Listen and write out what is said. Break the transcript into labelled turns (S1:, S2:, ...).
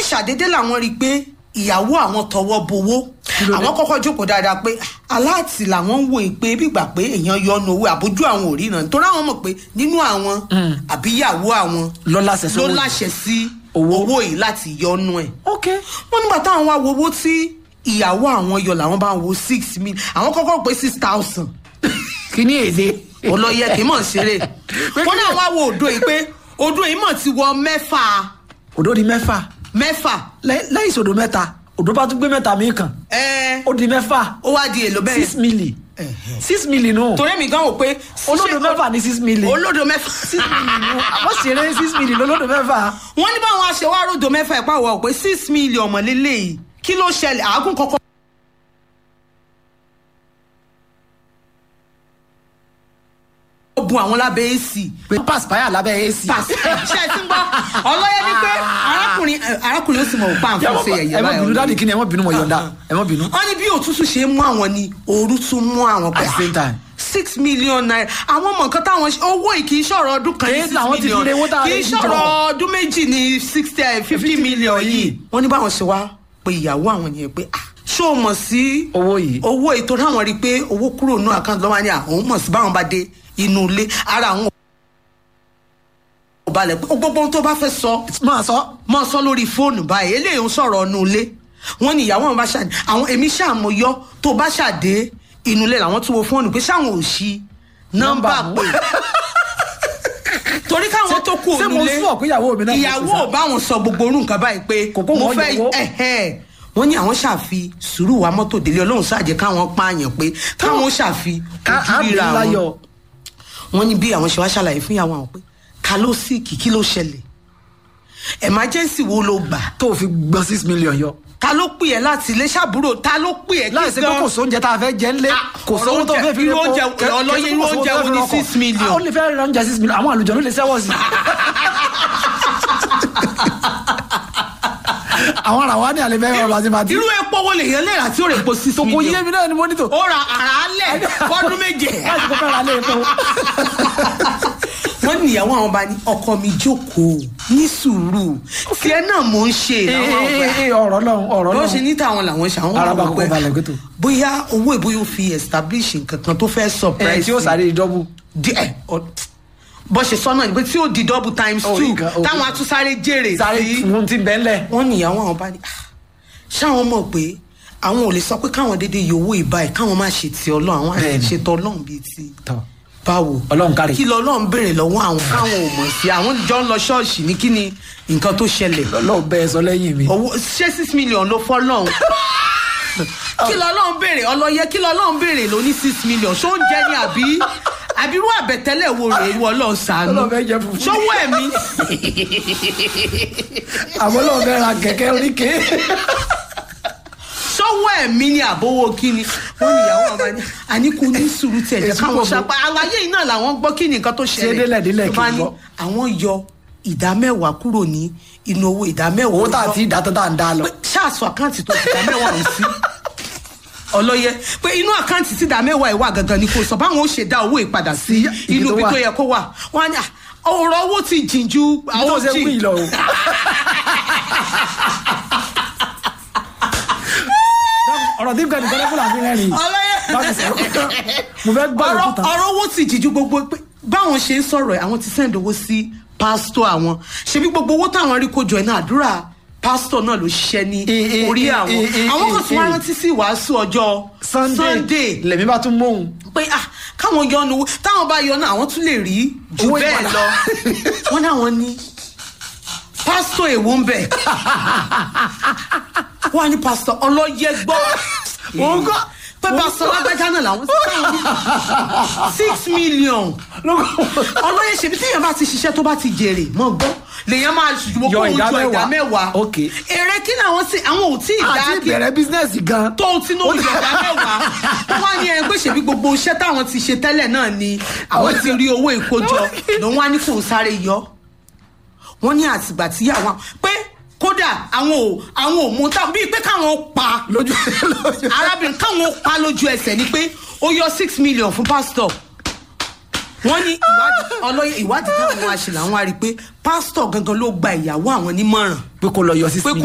S1: ṣàdédé làwọn rí i pé ìyàwó àwọn tọwọ́ bowó
S2: ló dé?
S1: àwọn kọ́kọ́ jókòó dáadáa pé aláàtì làwọn ń wò ó pé bígbà pé èèyàn yọnu owó àbójú àwọn òríran nítorí àwọn mọ̀ pé nínú àwọn àbí ìyàwó àwọn
S2: lọ láṣẹ
S1: ló
S2: sówó
S1: láṣẹ sí
S2: Owó.
S1: owó yìí láti yọnu ẹ̀
S2: ok
S1: wọ́n nígbà táwọn wá wo owó tí ìyàwó àwọn yọ làwọn bá ń wo six mil àwọn kọ́kọ́ pé six thousand
S2: kí ni èdè
S1: olóyè kì í mọ̀ ṣeré wọ́n náà wá wo odò yìí pé odò yìí mọ̀ ti wọ mẹ́fà
S2: òdo di mẹ́fà
S1: mẹ́fà
S2: Lẹ́- lẹ́yìn ìṣòdo mẹ́ta òdo bá tún gbé mẹ́ta mi kàn
S1: ẹ
S2: ó di mẹ́fà
S1: ó wá di èlò bẹ́ẹ̀
S2: six milli six milli nù
S1: torí mi gan wò pé
S2: olódo
S1: ṣé-
S2: mẹ́fà ní six milli
S1: olódo mẹ́fà
S2: six milli nù àmọ́ ṣeré six milli lólódo mẹ́fà
S1: wọ́n ní báwọn aṣèwà ròdò mẹ́fà ẹ̀ pàwọ́ pé six million mọ̀lélẹ́ yìí kí ló ṣẹlẹ̀ àágùn kọ́kọ́. ó bu àwọn lábẹ́ èsì
S2: pé paspaya lábẹ́ ac
S1: ṣe ti ń gbọ́ ọlọ́yẹ ni pé arákùnrin arákùnrin ó sì mọ̀ pa nǹkan ṣe yẹ̀yẹ́
S2: ẹ má bínú dáàdì kí ni ẹ má bínú mo yọ̀ǹda ẹ má bínú
S1: wọ́n ní bí òtútù ṣe mú àwọn ni ooru tún mú àwọn
S2: At the same time.
S1: six million naira àwọn ọmọ nǹkan táwọn ṣe owó yìí kì í ṣọ̀rọ̀ ọdún kan ní
S2: Kì í
S1: six
S2: làwọn ti fi
S1: million
S2: re owó tá a
S1: kì í
S2: lè fi
S1: ṣọ̀rọ̀
S2: jọ.
S1: ọdún méjì ní sixty fifty million yìí wọ́n ní báwọn ṣe wá pé ìyàwó àwọn yẹn pé ah ṣé o mọ̀ sí
S2: owó yìí
S1: owó ètò táwọn rí i pé owó kúrò ní àkáǹtì lọ́wọ́ ní àwọn mọ̀ sí báwọn bá dé inú ilé ara àwọn ò balẹ̀ pé gbogbo ohun tó bá fẹ́ sọ
S2: máa sọ
S1: mọ sọ lórí fóònù báyìí eléyìí ń sọ̀rọ̀ ọ̀nù ilé wọ́n ní ìyàwó àwọn bá ṣàdé àwọn èmi ṣàmúyọ tó bá ṣàdé inú ilé làwọn tún wo fóònù pé ṣáwọn ò ṣí nọ́mbà
S2: Nọ́mbà
S1: pé torí káwọn tó kú
S2: ṣé
S1: òun
S2: mo
S1: lé
S2: sọ pé ìyàwó mi náà
S1: ìyàwó ò bá wọn sọ gbogbo orú nǹkan báyìí pé
S2: Kò kó
S1: mo
S2: wọn
S1: fẹ́
S2: yọwọ́.
S1: ẹ̀hẹ́ wọ́n ní àwọn ṣàfi sùúrù wa mọ́tò délé ọlọ́run ṣàjẹ́ káwọn pààyàn pé káwọn ṣàfi ojú ríra wọn
S2: láyọ̀
S1: wọ́n ní bí àwọn ṣe wá ṣàlàyé fún ìyàwó àwọn pé ká ló sì kí kí ló ṣẹlẹ̀ emergency wo ló gbà
S2: tó fi gbọ́n six million yọ
S1: ta ló pè ẹ́ láti ilé ṣàbúrò ta ló pè ẹ́
S2: láì ṣe pé kò sóúnjẹ tá a fẹ́ jẹ ńlé kò
S1: ọ̀rọ̀
S2: sówó tó
S1: oúnjẹ-
S2: fẹ́ fi
S1: irú
S2: repo,
S1: oúnjẹ-
S2: kẹ-
S1: ọlọ́yẹ
S2: kẹ-
S1: irú
S2: kò sówó
S1: oúnjẹ
S2: tó
S1: wo
S2: fẹ́
S1: ni
S2: fi rọkọ̀.
S1: six million?
S2: Ah, ó lè fẹ́ ra oúnjẹ six million àwọn àlùjọ ló lè sẹ́wọ̀ sí àwọn ará wa ní àlè fẹ́ rọrùn àti màtí
S1: irú epo wo lèèyàn lè rà tí ó rè po six
S2: kò yé
S1: million
S2: mi náà ni mo ní tò
S1: ó ra àràálẹ̀ fọ́dún méje
S2: láti kó fẹ́ ra lé epo
S1: wọ́n ní ìyàwó àwọn bá ní ọkọ mi jókòó ní sùúrù tiẹ̀ náà mò ń ṣe làwọn ọgbà
S2: Ee, ọ̀rọ̀ náà ọ̀rọ̀
S1: bó
S2: náà
S1: ṣe ní tàwọn làwọn ṣe àwọn
S2: Araba
S1: wà
S2: kọ́kọ́ balẹ̀
S1: pé
S2: gbẹ́tò.
S1: bóyá owó ìbóyá ó fi establish nǹkan kan tó fẹ́
S2: ẹ
S1: surprise
S2: tí ó sáré dọ́bù
S1: díẹ̀ ọ- bó ṣe sọ náà ni pé tí ó di double times
S2: Oh,
S1: two
S2: nǹkan, okay.
S1: táwọn atúnsáré jèrè
S2: sáré
S1: sí
S2: fún ti bẹ́ẹ̀ lẹ̀
S1: wọ́n ní ìyàwó àwọn bá ní "Ah, ṣáwọn mọ̀ pé àwọn ò lè sọ pé káwọn dédé yọ owó ìbá ẹ̀ káwọn má ṣe ti ọlọ́run àwọn àti
S2: Bẹ́ẹ̀ni.
S1: ṣètò ọlọ́run bíi ti
S2: tọ́
S1: báwo
S2: Ọlọ́run kárí.
S1: kí lọ́lọ́run béèrè lọ́wọ́ àwọn káwọn ò mọ̀ sí àwọn jọ ń lọ ṣọ́ọ̀ṣì ní kí ni nǹkan tó ṣẹlẹ̀
S2: lọ́ọ̀ bẹ́ẹ̀ sọ lẹ́yìn mi
S1: owó ṣé six million ló fọ́ lọ́hùn kí lọ́lọ́run béèrè ọlọ́yẹ kí lọ́lọ́run béèrè ló ní six million ṣó ń jẹ́ ní àbí àbírú àbẹ̀tẹ́lẹ̀ wo rèé ìwọ ọlọ́run ṣàánú
S2: Ọlọ́run fẹ́ jẹ fùfú.
S1: ṣówó ẹ̀mí
S2: àmọ́ lọ́ọ̀ bẹ́ẹ̀ ra kẹ̀kẹ́ oríkèé
S1: ṣówó ẹ̀mí ni àbówó kíni wọ́n ní ìyàwó ọba ní àníkù ní sùúrù tẹ̀lé
S2: Èsì
S1: káwọn
S2: pọ̀
S1: ṣapá àlàyé yìí náà làwọn gbọ́ kí ni nǹkan tó ṣẹlẹ̀
S2: délẹ̀ délẹ̀
S1: Tó bá
S2: kì í
S1: ní
S2: gbọ́.
S1: àwọn yọ ìdá mẹ́wàá kúrò ní inú owó ìdá mẹ́wàá
S2: owó tá a ti dá tó tá a ń dá lọ
S1: pé ṣáàṣù àkáǹtì tó ti dá mẹ́wàá ń sí ọlọ́yẹ pé inú àkáǹtì tí dá mẹ́wàá ìwà gangan ni kò sọ báwọn ó ṣe dá owó ìpadà sí
S2: ibi
S1: inú
S2: tó
S1: ibi
S2: wà.
S1: tó yẹ kó wà wọn á ní "Ah, ọ̀rọ̀ owó ti jìn ju
S2: àwọn
S1: àwọn
S2: ṣe wí
S1: jìn
S2: lọ o. ọ̀rọ̀ tí nǹkan nìkan lẹ́kọ̀ọ́ làbí rẹ́rìn
S1: ọlọ́yẹ
S2: báwo ṣe mo fẹ́ gbọ́
S1: ọ̀rọ̀
S2: òkúta
S1: ọ̀rọ̀ owó ti jìjú gbogbo pé báwọn ṣe ń sọ̀rọ̀ ẹ̀ àwọn ti send owó sí pásítọ̀ àwọn ṣebí gbogbo owó táwọn rí kójọ ẹ̀ náà àdúrà pásítọ̀ náà ló ṣiṣẹ́ ní
S2: Eh, eh,
S1: orí
S2: eh,
S1: àwọn
S2: eh, eh,
S1: àwọn kan tún wá
S2: eh.
S1: rántí sí ìwàásù ọjọ́ Sunday
S2: lèmi bá tún móhun
S1: pé ah káwọn yọ ọ́nù táwọn bá yọ náà àwọn tún lè rí jù
S2: Owó
S1: bẹ́ẹ̀
S2: ìpadà.
S1: lọ wọ́n náà wọ́n ní pásítọ̀ èwo ń bẹ̀ wọ́n á ní pásítọ̀ ọlọ́yẹ gbọ́
S2: Òun kọ́.
S1: pé pásítọ̀ lágbájá náà làwọn sì káwọn ní six million ọlọ́yẹ ṣèbí téèyàn bá ti ṣiṣẹ́ tó bá ti jèrè mọ́ gbọ́ lèèyàn máa ṣùgbọ́n
S2: Yọ
S1: kó
S2: ìdá
S1: jọ ìdá
S2: mẹ́wàá.
S1: mẹ́wàá
S2: Ok.
S1: èrè kí làwọn sì àwọn ò tí ì dá
S2: àti
S1: kí
S2: ìbẹ̀rẹ̀ bísínẹ́sì gan
S1: tó ti ní oúnjẹ ìdá mẹ́wàá wọ́n wá ní ẹgbẹ́ ṣèbí gbogbo iṣẹ́ táwọn ti ṣe tẹ́lẹ̀ náà ni àwọn ti rí owó ìkójọ lòun wá ní kò sáré yọ wọ́n ní àtìgbà tí àwọn pé kódà àwọn ò àwọn ò mú tá bíi pé káwọn pa
S2: lójú lójú
S1: arábìnrin káwọn pa lójú ẹsẹ̀ ni pé ó yọ six million fún pásítọ̀ wọ́n ní ìwádìí ọlọ́yẹ ìwádìí táwọn wá ṣe làwọn wá rí i pé pásítọ̀ gangan ló gba ìyàwó àwọn nímọ̀ràn
S2: pé kò lọ yọ sí
S1: pé kó